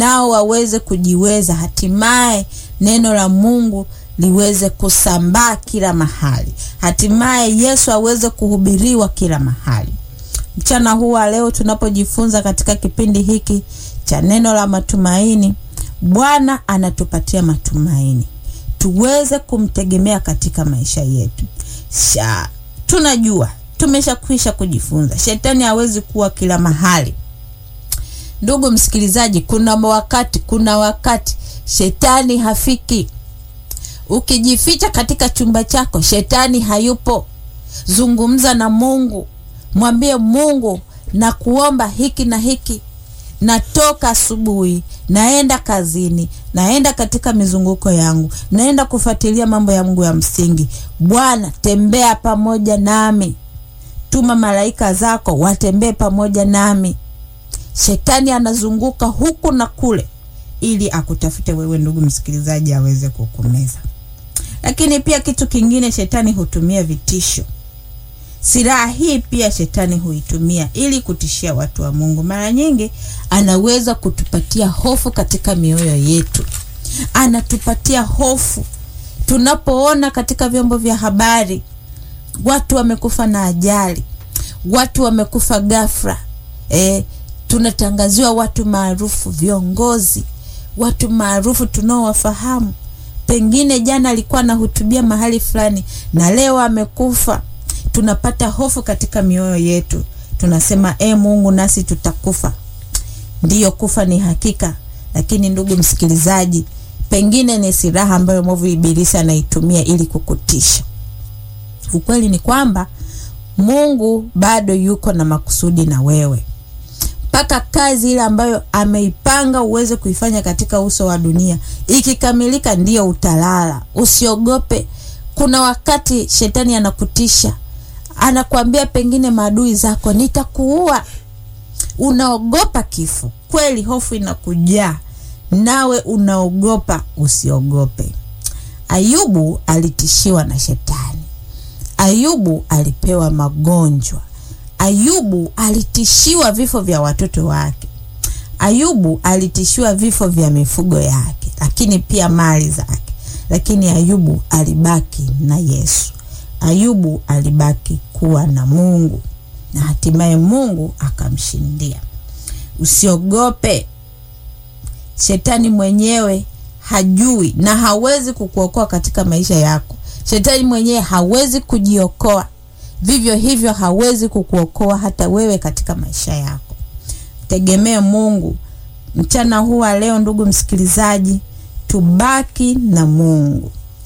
nao waweze kujiweza, hatimaye neno la Mungu liweze kusambaa kila mahali, hatimaye Yesu aweze kuhubiriwa kila mahali. Mchana huu wa leo tunapojifunza katika kipindi hiki cha neno la matumaini, Bwana anatupatia matumaini tuweze kumtegemea katika maisha yetu. Sha, tunajua tumeshakwisha kujifunza, shetani hawezi kuwa kila mahali. Ndugu msikilizaji, kuna wakati, kuna wakati shetani hafiki. Ukijificha katika chumba chako, shetani hayupo. Zungumza na Mungu, mwambie Mungu, na kuomba hiki na hiki natoka asubuhi, naenda kazini, naenda katika mizunguko yangu, naenda kufuatilia mambo ya Mungu ya msingi. Bwana, tembea pamoja nami, tuma malaika zako watembee pamoja nami. Shetani anazunguka huku na kule ili akutafute wewe, ndugu msikilizaji, aweze kukumeza. Lakini pia kitu kingine, shetani hutumia vitisho. Silaha hii pia shetani huitumia ili kutishia watu wa Mungu. Mara nyingi anaweza kutupatia hofu katika mioyo yetu, anatupatia hofu tunapoona katika vyombo vya habari watu wamekufa na ajali, watu wamekufa ghafla. E, tunatangaziwa watu maarufu, viongozi, watu maarufu tunaowafahamu, pengine jana alikuwa anahutubia mahali fulani na leo amekufa tunapata hofu katika mioyo yetu, tunasema e, Mungu nasi tutakufa. Ndiyo, kufa ni hakika, lakini ndugu msikilizaji, pengine ni silaha ambayo mwovu ibilisi anaitumia ili kukutisha. Ukweli ni kwamba Mungu bado yuko na makusudi na wewe, mpaka kazi ile ambayo ameipanga uweze kuifanya katika uso wa dunia ikikamilika, ndiyo utalala. Usiogope. Kuna wakati shetani anakutisha anakwambia pengine maadui zako nitakuua. Unaogopa kifo kweli, hofu inakujaa nawe unaogopa. Usiogope. Ayubu alitishiwa na shetani. Ayubu alipewa magonjwa. Ayubu alitishiwa vifo vya watoto wake. Ayubu alitishiwa vifo vya mifugo yake, lakini pia mali zake, lakini Ayubu alibaki na Yesu. Ayubu alibaki kuwa na Mungu na hatimaye Mungu akamshindia. Usiogope. Shetani mwenyewe hajui na hawezi kukuokoa katika maisha yako. Shetani mwenyewe hawezi kujiokoa, vivyo hivyo hawezi kukuokoa hata wewe katika maisha yako. Tegemee Mungu. Mchana huu wa leo, ndugu msikilizaji, tubaki na Mungu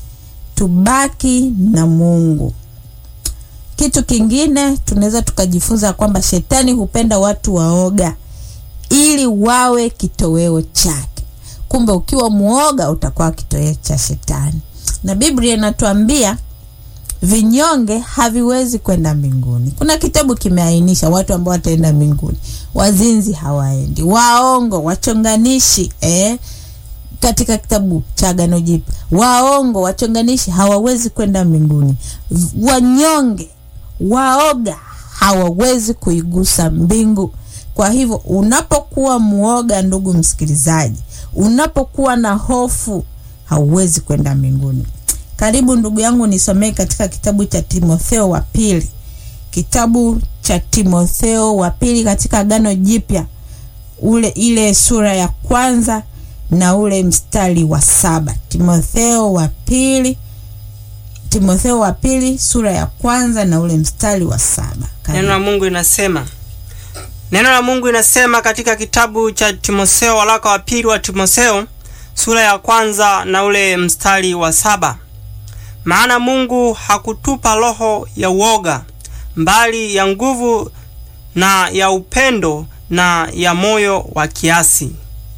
tubaki na Mungu. Kitu kingine tunaweza tukajifunza kwamba shetani hupenda watu waoga ili wawe kitoweo chake. Kumbe ukiwa muoga utakuwa kitoweo cha shetani, na Biblia inatuambia vinyonge haviwezi kwenda mbinguni. Kuna kitabu kimeainisha watu ambao wataenda mbinguni: wazinzi hawaendi, waongo, wachonganishi eh? katika kitabu cha Agano Jipya, waongo, wachonganishi hawawezi kwenda mbinguni. Wanyonge, waoga hawawezi kuigusa mbingu. Kwa hivyo unapokuwa muoga, ndugu msikilizaji, unapokuwa na hofu, hauwezi kwenda mbinguni. Karibu ndugu yangu, nisomee katika kitabu cha Timotheo wa pili, kitabu cha Timotheo wa pili katika Agano Jipya, ule ile sura ya kwanza na ule mstari wa saba. Timotheo wa pili, Timotheo wa pili sura ya kwanza na ule mstari wa saba. Neno la Mungu inasema, neno la Mungu inasema katika kitabu cha Timotheo, waraka wa pili wa Timotheo sura ya kwanza na ule mstari wa saba, maana Mungu hakutupa roho ya uoga, mbali ya nguvu na ya upendo na ya moyo wa kiasi.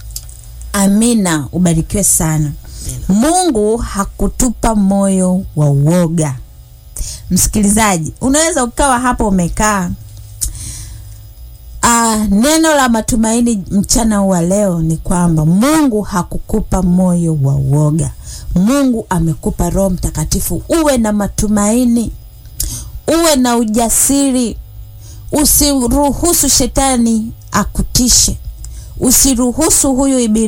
Amina, ubarikiwe sana. Mungu hakutupa moyo wa uoga. Msikilizaji, unaweza ukawa hapo umekaa. Ah, neno la matumaini mchana wa leo ni kwamba Mungu hakukupa moyo wa uoga. Mungu amekupa Roho Mtakatifu, uwe na matumaini, uwe na ujasiri. Usiruhusu shetani akutishe, usiruhusu huyu ibilisi